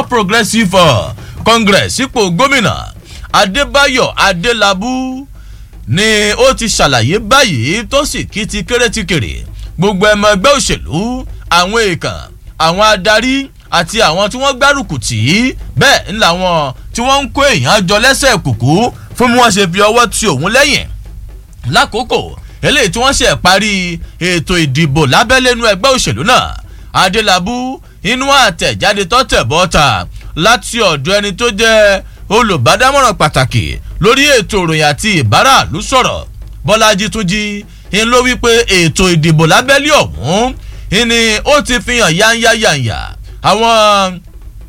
progressive uh, congress ipò gómìnà adébáyọ̀ adélábù ni ó ti ṣàlàyé báyìí tó sì kí ti kéré ti kéré gbogbo ẹmọ ẹgbẹ́ òṣèlú àwọn èèkàn àwọn adarí àti àwọn tí wọ́n gbárùkù tì í bẹ́ẹ̀ ńlá wọn tí wọ́n ń kó èèyàn jọ lẹ́sẹ̀ kùkú fún bí wọ́n ṣe fi ọwọ́ ti òun lẹ́yìn lákòókò eléyìí tí wọ́n ṣe parí ètò ìdìbò lábẹ́lẹ́nu ẹgbẹ́ òṣèlú náà adélábù inú àtẹ̀jáde tọ́tẹ̀ bọ́ta láti ọ̀dọ̀ ẹni tó jẹ́ olùbádámọ̀ràn pàtàkì lórí ètò ìròyìn àti ìbáràlú sọ̀rọ̀ bọ́lájí túnjí ń ló wípé ètò ìdìbò lábẹ́lẹ́ ọ̀hún ni ó ti fi hàn yányáyányá àwọn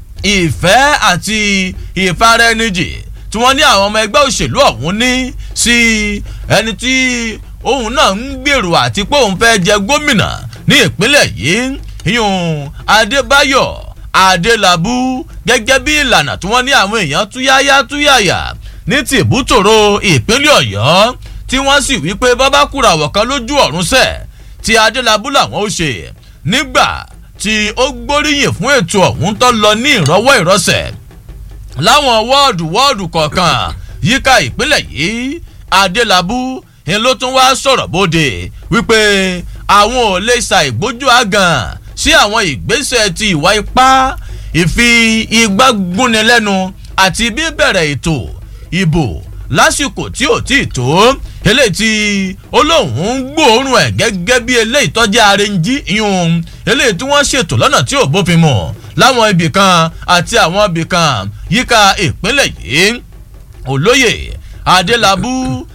ìfẹ́ àti ìfaraẹnijì tí wọ́n ní àwọn ọmọ ẹgbẹ́ òṣèlú ọ̀hún ní sí ẹni tí òun náà ń gbèrò àti pé òun fẹ́ jẹ gómìnà ní ìpínlẹ̀ yìí yún adébáyọ̀ adélábù gẹ́gẹ́ bí ìlànà tí wọ́n ní àwọn èèyàn túyáyá túyàyà ní tìbútòrò ìpínlẹ̀ ọ̀yọ́ tí wọ́n sì wí pé bábá kúràwọ̀ kan lójú ọ̀run sẹ̀ tí adélábù làwọn ó ṣe nígbà tí ó gbóríyìn fún ètò ọ̀hún tó lọ ní ìrọwọ́ ìrọsẹ̀ láwọn wọ́ọ̀dù wọ́ọ̀dù kọ̀ọ̀kan yíká ìpínlẹ̀ yìí adélábù ń ló tún wá sọ̀rọ̀ bóde wípé àwọn ò lè ṣàìgbójú àgàn sí àwọn ìgbésẹ̀ ti ìwà ipá ìfi igbá gúnni lẹ́nu àti bíbẹ̀rẹ̀ ètò ìbò lásìkò tí ò tí ì tó eléyìí tí olóhùn ń gbòòrùn ẹ̀ gẹ́gẹ́ bí eléyìí tọ́jú arẹ́njí ìhun eléyìí tí wọ́n ṣètò lọ́nà tí ò bófin mu láwọn ibì kan àti àwọn ibì kan yíká ìpínlẹ̀ yìí olóyè adélábù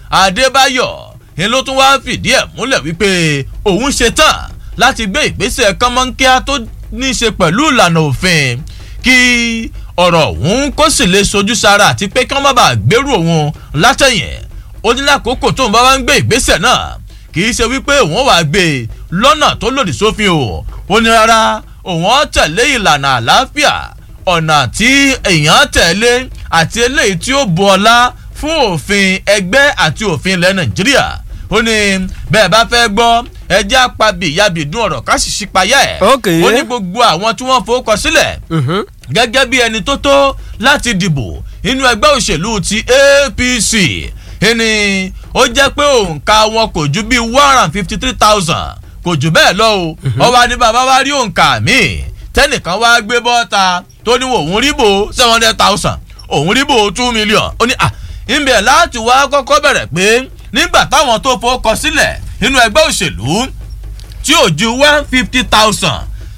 adébáyọ̀ ni ló tún wáá fìdí ẹ̀ múlẹ̀ wípé òun ṣe tán láti gbé ìgbésẹ̀ kánmọ́nkíá tó ní í ṣe pẹ̀lú ìlànà òfin kí ọ̀rọ̀ òun kó sì lè sojú sára àti pé kí wọ́n má bàa gbèrú òun látẹ̀yìn ó ní lákòókò tóun bá wá ń gbé ìgbésẹ̀ náà kì í ṣe wípé òun wàá gbé lọ́nà tó lòdì sófin o ó ní rárá òun ó tẹ̀lé ìlànà àlàáfíà ọ̀nà tí èèyàn tẹ̀lé àti eléyìí tí ó bu ọlá fún òfin ẹgbẹ́ àti òfin ilẹ̀ nàìjíríà ó ní bẹ́ẹ̀ bá fẹ́ gbọ́ ẹjẹ́ àpabì ìyàbìdún ọ̀rọ̀ ká sì ṣípayá ẹ̀ ó ní gbogbo àwọn tí wọ́n fowókọ sílẹ̀ gẹ́gẹ́ bí ẹni tó tó láti dìbò inú ẹgbẹ́ òṣèlú ti apc ẹni ó jẹ́ pé òǹkà wọn kò ju bíi one hundred and fifty three thousand kò jù bẹ́ẹ̀ lọ o ọba ní bàbá wa rí òǹkà míì tẹ́nìkan wá gbé bọ́ta tó ní òun rí bò seven hundred thousand òun rí bò two million ó ní à ìbẹ̀ láti wá kọ́kọ́ bẹ̀rẹ̀ pé nígbà táwọn tó fowókọ sílẹ̀ nínú ẹgbẹ́ òṣèlú tí ò ju one fifty thousand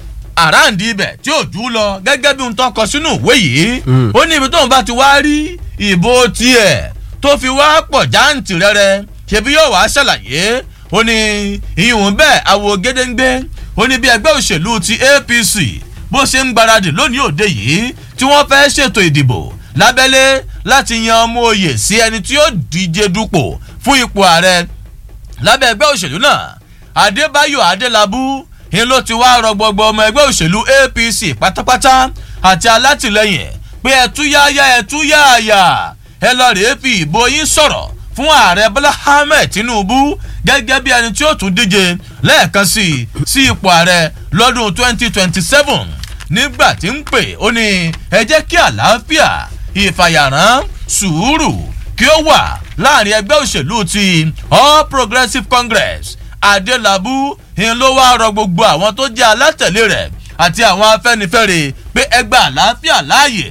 àràǹdí ibẹ̀ tí ò jù lọ gẹ́gẹ́ bí n tó kọ sínú ìwé yìí ó ní ibi tóun bá ti wá rí ìbò tiẹ̀ tó fi wá pọ̀ jáǹtì rẹ́rẹ́ ṣebí yóò wá ṣàlàyé ó ní ìhùn bẹ́ẹ̀ àwò gédéǹgbé ó ní bí ẹgbẹ́ òṣèlú ti apc bó ṣe ń gbaradì lónìí òde yìí tí wọ́n fẹ́ ṣètò ìdìbò lábẹ́lé láti yan ọmọ oyè sí ẹni tí ó díje dupò fún ipò ààrẹ lábẹ́ ẹgbẹ́ òṣèlú náà adébáyò adélábù ni ló ti wá rọgbọgbọ ọmọ ẹgbẹ́ òṣèlú apc pátápátá àti alátìlẹyìn pé ẹtúyáyá ẹtúyáyà ẹ lọ rèé fi ìbò yín sọ̀rọ̀ fún ààrẹ bọ́lá ahmed tinubu gẹ́gẹ́ bí ẹni tí ó tún díje lẹ́ẹ̀kan sí sí ipò ààrẹ lọ́dún 2027 nígbà tí ń pè ó ní ẹ jẹ́ kí àlàáfíà ìfàyàrán sùúrù kí ó wà láàrin ẹgbẹ́ òṣèlú ti all progressives congress adélábù ń ló wá rọ gbogbo àwọn tó jẹ́ alátẹ̀lé rẹ̀ àti àwọn afẹ́nifẹ́re pé ẹgbẹ́ àlàáfíà láàyè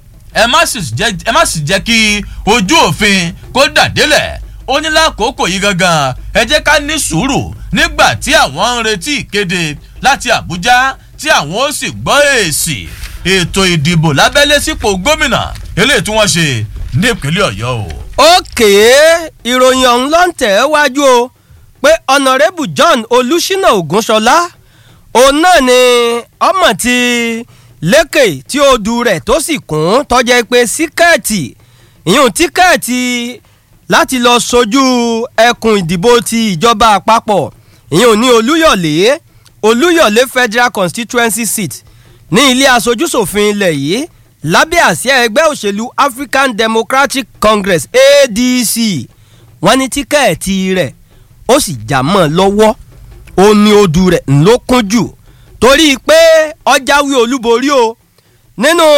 ẹ má sì jẹ́ kí ojú òfin kó dàdélẹ̀ ó ní lákòókò yìí gangan ẹ jẹ́ ká ní sùúrù nígbà tí àwọn ń retí ìkéde láti àbújá tí àwọn ó sì gbọ́ èsì ètò ìdìbò lábẹ́lé sípò gómìnà eléyìí tí wọ́n ṣe ní ìpínlẹ̀ ọ̀yọ́ o. òkè ìròyìn ọ̀hún ló ń tẹ̀ ẹ́ wájú o pé ọ̀nàrẹ́bù john olùṣínà ògúnṣọlá òun náà ni ọmọ ti lékè tí ó du rẹ̀ tó sì kún tọ́jẹ́ pé síkẹ́ẹ̀tì ìyún tíkẹ́ẹ̀tì láti lọ sojú ẹkùn ìdìbò ti ìjọba àpapọ̀ ìyún ní olúyọ̀lé olúyọ̀lé federal constituency seat ní ilé aṣojúṣòfin ilẹ̀ yìí lábẹ́ àsíá ẹgbẹ́ òṣèlú african democratic congress adc wọ́n ní tíkẹ́ẹ̀tì rẹ̀ ó sì já mọ́ lọ́wọ́ ó ní odù rẹ̀ ńlọ kún jù torí pé ọjàwé olúborí o nínú